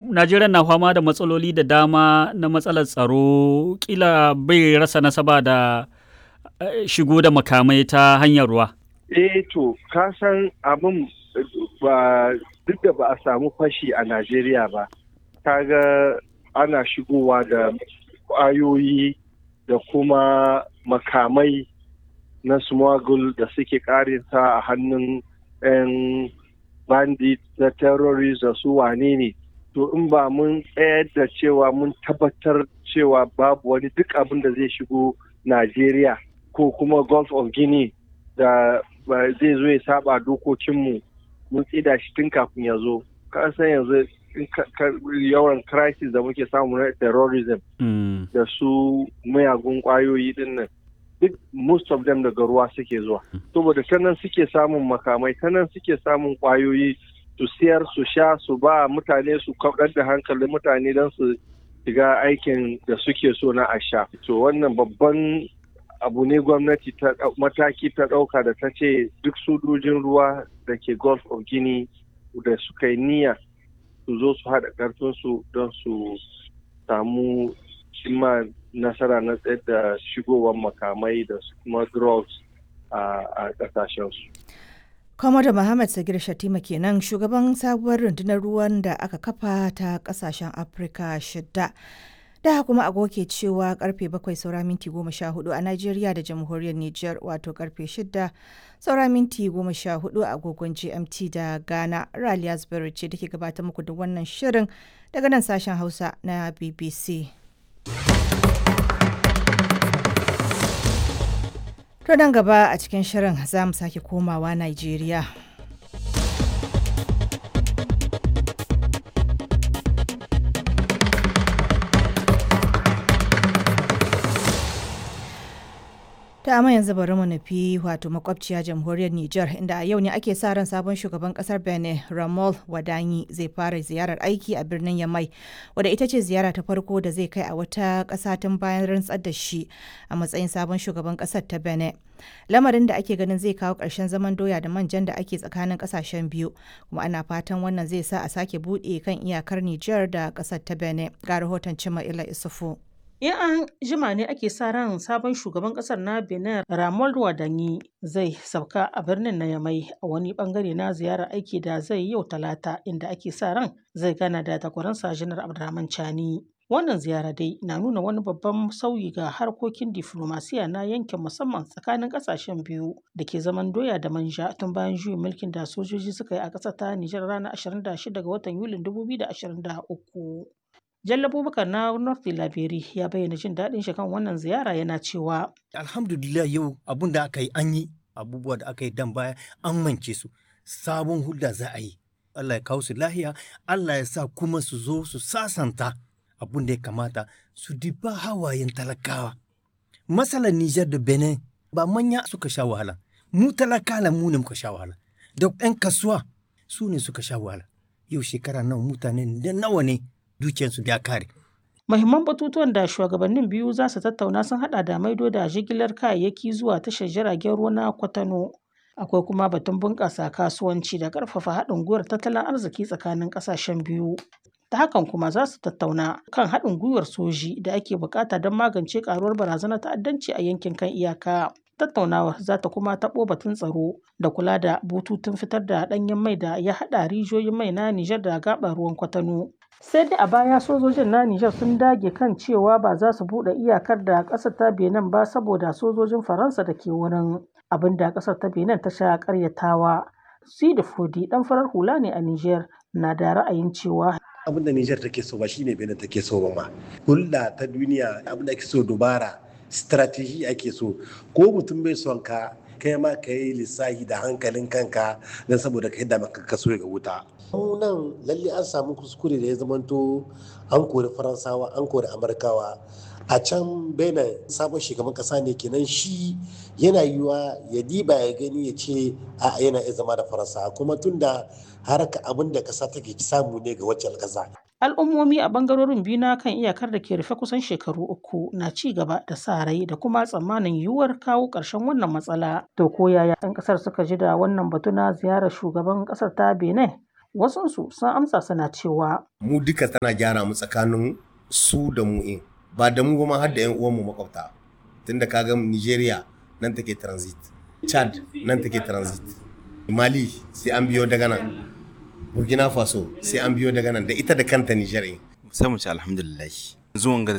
Najeriya na fama da matsaloli da dama na matsalar tsaro kila bai rasa nasaba da shigo da makamai ta hanyar ruwa. Eh to, ka san abin ba duk da ba a samu fashi a Najeriya ba, kaga ana shigowa da ƙwayoyi da kuma makamai na smuggle da suke karinta a hannun 'yan bandit da terrorist da su wane ne. To in ba mun tsayar da cewa mun tabbatar cewa babu wani duk abin da zai shigo Najeriya ko kuma Gulf of Guinea da zai zo ya saba dokokinmu mun tsida shi tun kafin ya zo. Ka san yanzu yawan crisis da muke samu na terrorism da su mayagun kwayoyi din nan duk most of them daga ruwa suke zuwa saboda ta nan suke samun makamai ta nan suke samun kwayoyi su siyar su sha su ba mutane su kaɗar da hankalin mutane don su shiga aikin da suke so na a sha to wannan babban abu ne gwamnati ta mataki ta ɗauka da ta ce duk sojojin ruwa da ke gulf of guinea da suka yi niyya su zo su haɗa ƙarfinsu don su samu cimma nasara na tsayar da shigowar makamai da kuma drugs a ƙasashensu. Kwamada Muhammad Sagir Shatima kenan shugaban sabuwar rundunar ruwan da aka kafa ta ƙasashen Afirka shidda. Da kuma agoke cewa karfe bakwai saura minti goma sha hudu a Najeriya da jamhuriyar Nijar wato karfe shida saura minti goma sha hudu a agogon GMT da Ghana. Raliya Zubairu ce da ke gabatar muku da wannan shirin daga nan sashen Hausa na BBC. To nan gaba a cikin shirin za mu sake komawa Najeriya. ta amma yanzu bari mu nufi wato makwabciya jamhuriyar Nijar inda a yau ne ake sa ran sabon shugaban kasar Benin Ramol Wadanyi zai fara ziyarar aiki a birnin Yamai wadda ita ce ziyara ta farko da zai kai a wata ƙasa tun bayan rantsar da shi a matsayin sabon shugaban ƙasar ta Benin. Lamarin da ake ganin zai kawo ƙarshen zaman doya da manjan da ake tsakanin ƙasashen biyu kuma ana fatan wannan zai sa a sake buɗe kan iyakar Nijar da ƙasar ta Benin. Ga rahoton Cima Ila Isufu. In an jima ne ake sa ran sabon shugaban kasar na Benin Ramon Wadanyi zai sauka a birnin na Yamai a wani bangare na ziyarar aiki da zai yau talata inda ake sa ran zai gana da takwaransa Janar Abdurrahman Chani. Wannan ziyara dai na nuna wani babban sauyi ga harkokin diflomasiya na yankin musamman tsakanin kasashen biyu da ke zaman doya da manja tun bayan juyin mulkin da sojoji suka yi a ƙasar ta Nijar ranar 26 ga watan Yulin 2023. Jalla Abubakar na North Laberi ya bayyana jin daɗin shi kan wannan ziyara yana cewa. Alhamdulillah yau abun da aka yi an yi abubuwa da aka yi dan baya an mance su sabon hulda za a yi. Allah ya kawo su lahiya, Allah ya sa kuma su zo su sasanta abun da ya kamata su diba hawayen talakawa. Masalan Nijar da Benin ba manya suka sha wahala, mu talakala mu ne muka sha wahala, da 'yan kasuwa su ne suka sha wahala. Yau shekara nawa mutane da nawa ne dukiyarsu ya kare. Mahimman batutuwan da shugabannin biyu za su tattauna sun hada da maido da jigilar kayayyaki zuwa tashar jiragen ruwa na Kwatano. Akwai kuma batun bunƙasa kasuwanci da ƙarfafa haɗin gwiwar tattalin arziki tsakanin ƙasashen biyu. Ta hakan kuma za su tattauna kan haɗin gwiwar soji da ake buƙata don magance ƙaruwar barazanar ta'addanci a yankin kan iyaka. Tattaunawar za ta kuma taɓo batun tsaro da kula da bututun fitar da ɗanyen mai da ya haɗa rijiyoyin mai na Nijar da gaɓar ruwan Kwatano. sai dai a baya sojojin na Nijar sun dage kan cewa ba za su buɗe iyakar da ƙasar ta Benin ba saboda sojojin Faransa da ke wurin abin da ƙasar ta Benin ta sha ƙaryatawa. Sidi Fodi ɗan farar hula ne a Nijar na da ra'ayin cewa abin da Nijar take so ba shine Benin take so ba ma. Hulɗa ta duniya abin da ake so dubara strategy ake so ko mutum bai son ka kai ma ka yi lissahi da hankalin kanka don saboda ka yadda maka kaso ga wuta. nan lalle an samu kuskure da ya zamanto an kori faransawa an kori amurkawa a can benin sabon shugaban kasa ne kenan shi yana yiwa ya diba ya gani ya ce a yana iya zama da faransa kuma tunda haraka abin da kasa take samu ne ga wacce kasa al'ummomi a bangarorin biyu na kan iyakar da ke rufe kusan shekaru uku na ci gaba da sa rai da kuma tsammanin yiwuwar kawo ƙarshen wannan matsala to ko yaya 'yan ƙasar suka ji da wannan batu na ziyarar shugaban ƙasar ta benin Wasunsu sun amsa suna cewa mu duka tana gyara mu tsakanin su da mu in ba da mu ba ma har da 'yan uwanmu makwabta tunda kaga Nigeria nan take transit Chad nan take transit Mali sai an biyo daga nan Burkina Faso sai an biyo daga nan da ita da kanta Niger sai mu ci alhamdulillah zuwan ga